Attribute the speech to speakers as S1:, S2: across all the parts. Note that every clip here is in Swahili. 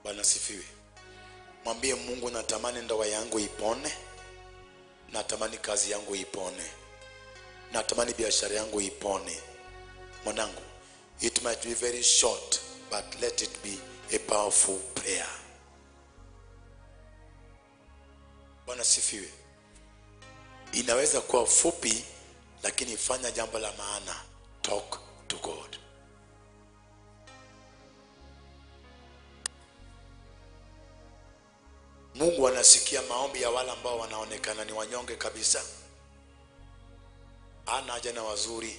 S1: bwana sifiwe mwambie mungu natamani ndoa yangu ipone natamani kazi yangu ipone natamani biashara yangu ipone mwanangu it might be very short but let it be a powerful prayer bwana sifiwe inaweza kuwa fupi lakini fanya jambo la maana talk to god mungu anasikia maombi ya wale ambao wanaonekana ni wanyonge kabisa ana haja na wazuri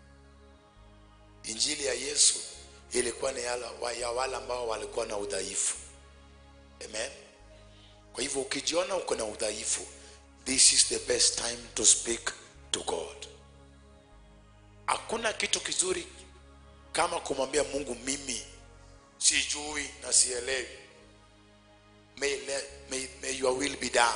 S1: injili ya yesu ilikuwa ni yala- wa- ya wale ambao walikuwa na udhaifu amen kwa hivyo ukijiona uko na udhaifu this is the best time to speak to god hakuna kitu kizuri kama kumwambia mungu mimi sijui na sielewi may, le- may, may your will be done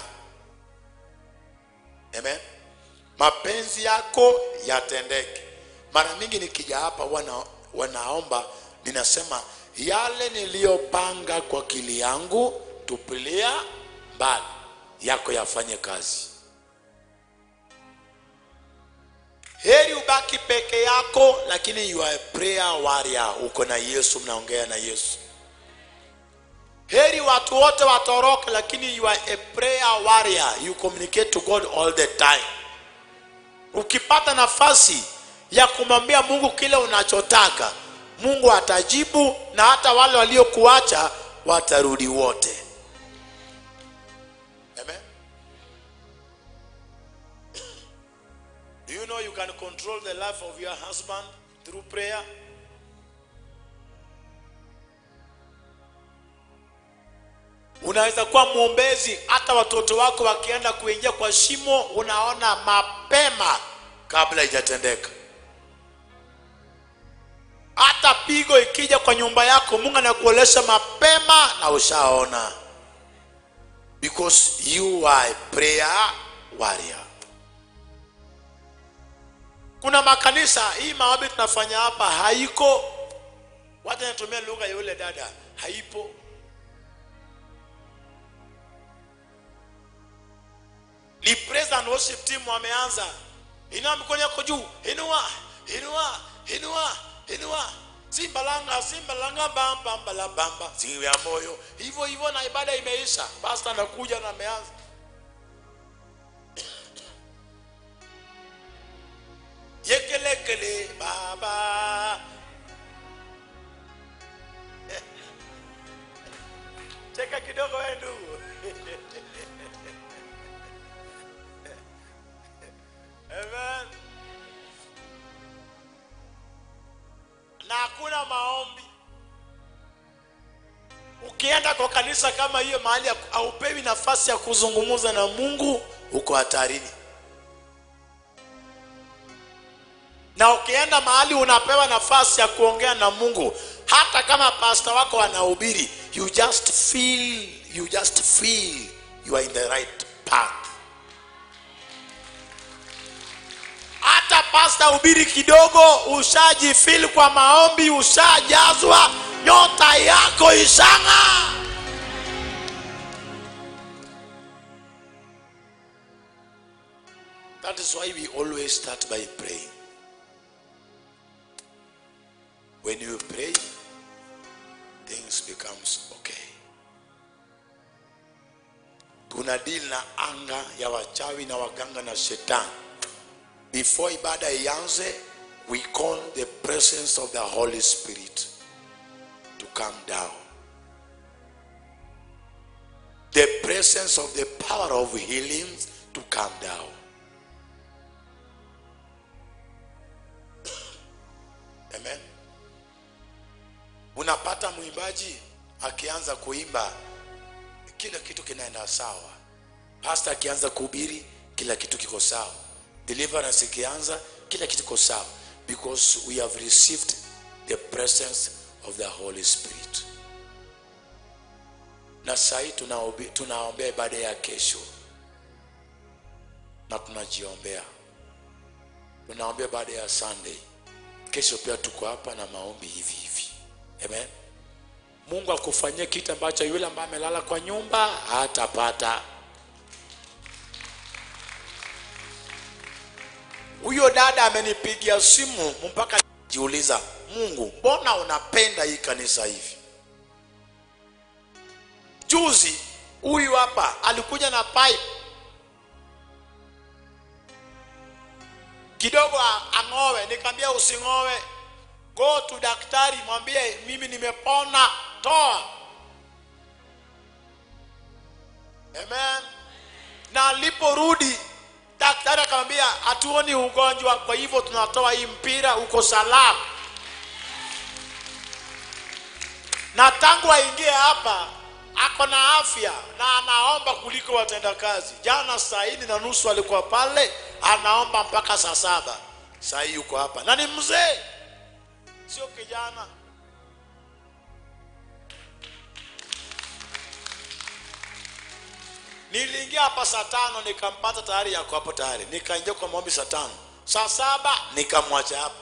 S1: amen mapenzi yako yatendeke mara mingi nikija hapa wana, wanaomba ninasema yale niliyopanga kwa akili yangu tupilia mbali yako yafanye kazi heri ubaki peke yako lakini you are a prayer warrior uko na yesu mnaongea na yesu heri watu wote watoroke lakini you are a prayer warrior you communicate to god all the time ukipata nafasi ya kumwambia mungu kile unachotaka mungu atajibu na hata wale waliokuacha watarudi wote Amen. Do you know you can control the life of your husband through prayer? unaweza kuwa mwombezi hata watoto wako wakienda kuingia kwa shimo unaona mapema kabla ijatendeka hata pigo ikija kwa nyumba yako mungu anakuolesha mapema na ushaona because you are a prayer warrior kuna makanisa hii maombi tunafanya hapa haiko watu anatumia lugha ya yule dada haipo ni praise and worship team wameanza inua mikono yako juu inua inua inua inua simbalanga simbalanga bamba mbala bamba siwe ya moyo hivyo hivyo na ibada imeisha pastor anakuja na ameanza yekelekele baba cheka kidogo wewe ndugu Amen. Na hakuna maombi. Ukienda kwa kanisa kama hiyo mahali ya- haupewi nafasi ya kuzungumza na Mungu, uko hatarini. Na ukienda mahali unapewa nafasi ya kuongea na Mungu, hata kama pasta wako anahubiri, you just feel, you just feel you are in the right path. hata pasta hubiri kidogo ushajifil kwa maombi ushajazwa nyota yako ishanga that is why we always start by praying when you pray things becomes okay tuna deal na anga ya wachawi na waganga na shetani before ibada ianze we call the presence of the holy spirit to come down the presence of the power of healing to come down amen unapata mwimbaji akianza kuimba kila kitu kinaenda sawa pasta akianza kuhubiri kila kitu kiko sawa deliverance ikianza kila kitu kiko sawa because we have received the presence of the holy spirit na sahii tunaobe- tunaombea ibada ya kesho na tunajiombea tunaombea ibada ya sunday kesho pia tuko hapa na maombi hivi hivi amen mungu akufanyie kitu ambacho yule ambaye amelala kwa nyumba hatapata huyo dada amenipigia simu mpaka jiuliza mungu mbona unapenda hii kanisa hivi juzi huyu hapa alikuja na pipe kidogo a- ang'owe nikamwambia using'owe go to daktari mwambie mimi nimepona toa amen na aliporudi daktari akamwambia hatuoni ugonjwa kwa hivyo tunatoa hii mpira uko salama na tangu aingie hapa ako na afya na anaomba kuliko watendakazi jana saa nne na nusu alikuwa pale anaomba mpaka saa saba saa hii yuko hapa na ni mzee sio kijana niliingia hapa saa tano nikampata tayari yako hapo tayari nikaingia kwa maombi saa tano saa saba nikamwacha hapa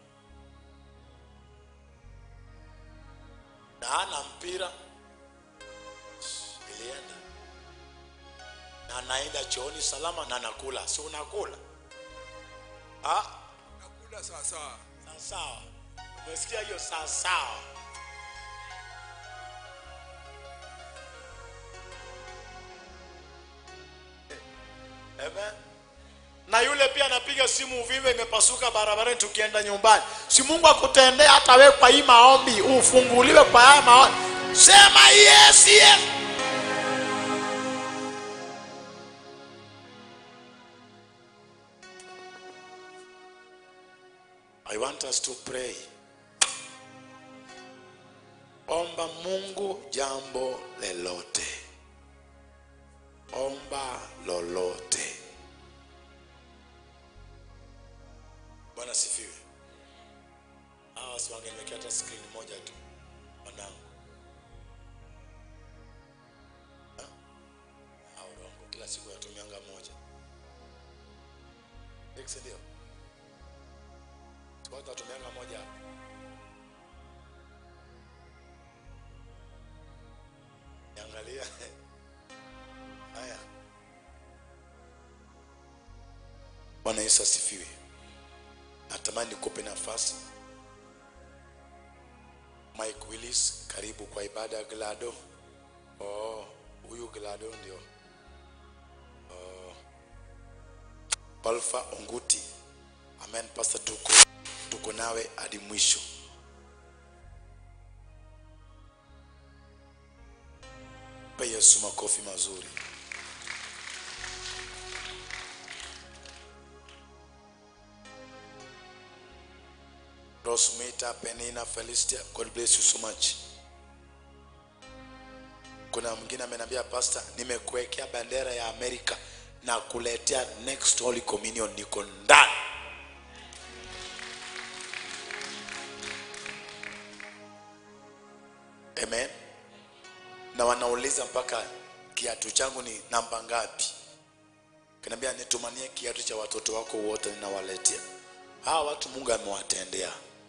S1: na hana mpira ilienda na anaenda chooni salama na nakula si unakula Ah,
S2: nakula sawasawa
S1: sawa sawa umesikia hiyo sawa sawa Amen. na yule pia anapiga simu uvimbe imepasuka barabarani tukienda nyumbani si mungu akutendea hata we kwa hii maombi ufunguliwe kwa haya maombi sema yes yes I want us to pray. Omba Mungu jambo lolote. Omba lolote. Bwana sifiwe. Hawa si wangeniwekea hata screen moja tu wanangu. Ha? Au rongo kila siku yatumianga moja. X ndio. Kwanza tumeanga moja hapa. Niangalia. Haya. Bwana Yesu asifiwe. Natamani nikupe nafasi. Mike Willis, karibu kwa ibada ya Glado. Oh, huyu Glado ndio. Oh. Palfa Onguti. Amen, Pastor tuko tuko nawe hadi mwisho. Pe Yesu makofi mazuri. Rosmita, Penina, Felistia, God bless you so much. Kuna mwingine ameniambia pastor, nimekuwekea bendera ya Amerika na kuletea next Holy Communion niko ndani. Amen. Na wanauliza mpaka kiatu changu ni namba ngapi? Kaniambia nitumanie kiatu cha watoto wako wote ninawaletea. Hawa watu Mungu amewatendea.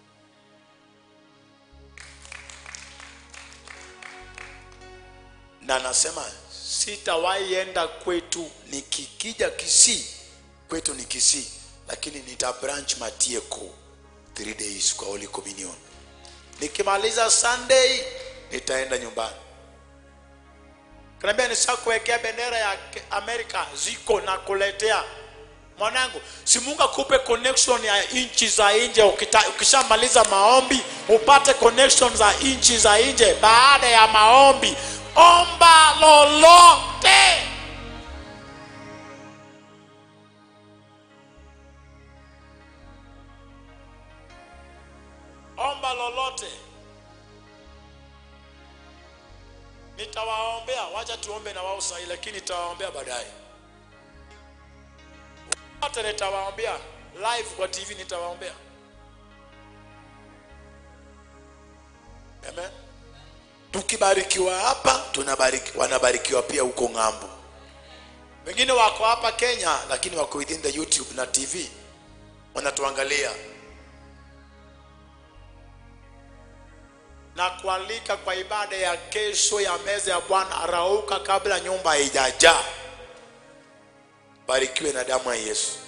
S1: Na anasema sitawahi enda kwetu nikikija Kisii. Kwetu ni Kisii, lakini nita branch Matieko 3 days kwa Holy Communion. Nikimaliza Sunday nitaenda nyumbani. Kaniambia nishakuwekea bendera ya Ke- Amerika ziko na kuletea mwanangu, si Mungu akupe connection ya nchi za nje. ukita- Ukishamaliza maombi upate connection za nchi za nje. Baada ya maombi, omba lolote. Omba lolote. nitawaombea wacha tuombe na wao sahii lakini nitawaombea baadaye wote nitawaombea live kwa tv nitawaombea amen tukibarikiwa hapa tunabariki wanabarikiwa pia huko ng'ambo wengine wako hapa kenya lakini wako within the youtube na tv wanatuangalia na kualika kwa ibada ya kesho ya meza ya Bwana. Arauka kabla nyumba haijajaa. Barikiwe na damu ya Yesu.